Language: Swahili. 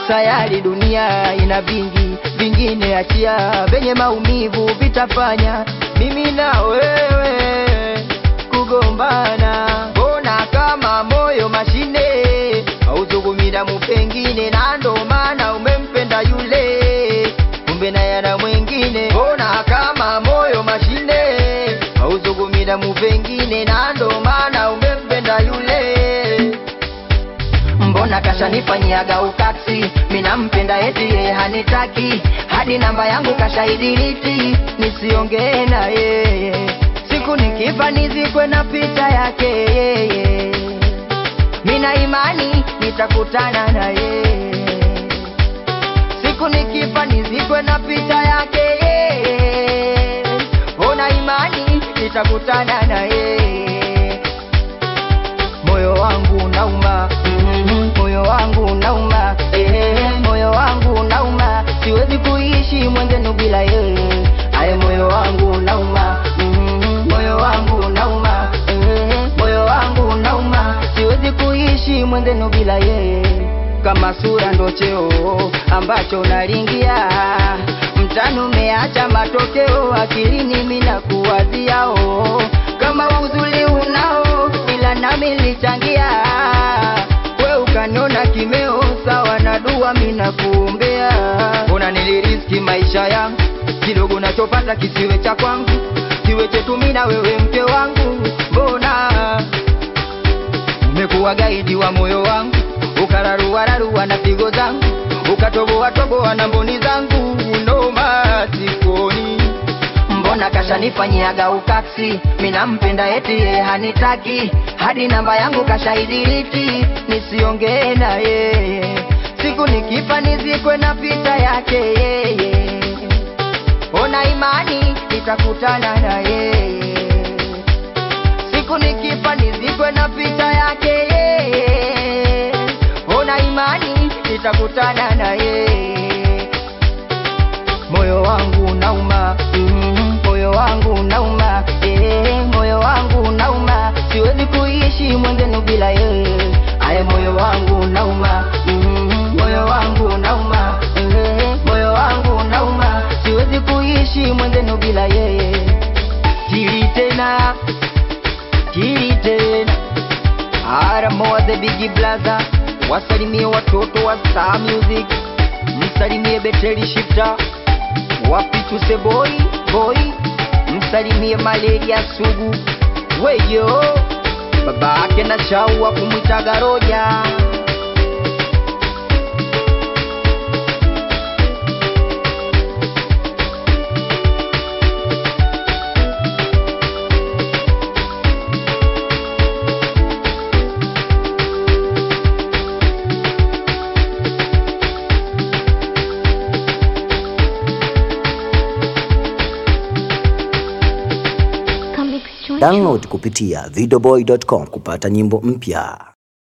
sayari dunia ina vingi vingine, achia venye maumivu vitafanya mimi na wewe kugombana. Mbona kama moyo mashine hauzungumi damu pengine, na ndo maana umempenda yule, kumbe naye ana mwingine. Mbona kama moyo mashine hauzungumi damu pengine, na ndo maana umempenda yule Mbona kashanifanyiaga ukati, minampenda eti yeye hanitaki, hadi namba yangu kashaidiriti, nisiongee na yeye. Siku nikifa nizikwe na picha yake yeye, mina imani nitakutana na yeye. Siku nikifa nizikwe na picha yake yeye, ona imani nitakutana na yeye moyo wangu nauma, mm, moyo wangu nauma, eh, moyo wangu nauma, siwezi kuishi mwenzenu bila yeye. Aye, moyo wangu nauma, mm, moyo wangu nauma, eh, moyo wangu nauma, siwezi kuishi mwenzenu bila yeye. Kama sura ndo cheo ambacho unalingia mtano umeacha matokeo akilini mina kuwaziao kama uzuri unao ila nami nilichangia we ukaniona kimeo sawa na dua mina kuombea mbona niliriski maisha yangu kidogo nachopata kisiwe cha kwangu kiwe chetu mimi na wewe mke wangu mbona umekuwa gaidi wa moyo wangu ukararuararua na pigo zangu ukatoboa toboa na mboni zangu noma sikoni mbona kashanifanyiaga ukasi minampenda eti yeye hanitaki hadi namba yangu kashaidiriti nisiongee na yeye siku nikifa nizikwe na picha yake yeye ona imani nitakutana na yeye siku nikifa nizikwe na picha yake yeye ona imani nitakutana na yeye moyo wangu nauma mm, moyo wangu nauma eh, moyo wangu nauma siwezi kuishi mwenzenu bila yeye aye moyo wangu nauma mm, moyo wangu nauma eh, moyo wangu nauma siwezi kuishi mwenzenu bila yeye tili tena tili tena Aramoa the bigi blaza wasalimie watoto wa Star Music msalimie Beteli Shifter wapi tuse boy boy msalimie malaria sugu weyo babake na shau wa kumwitaga roja Download kupitia videoboy.com kupata nyimbo mpya.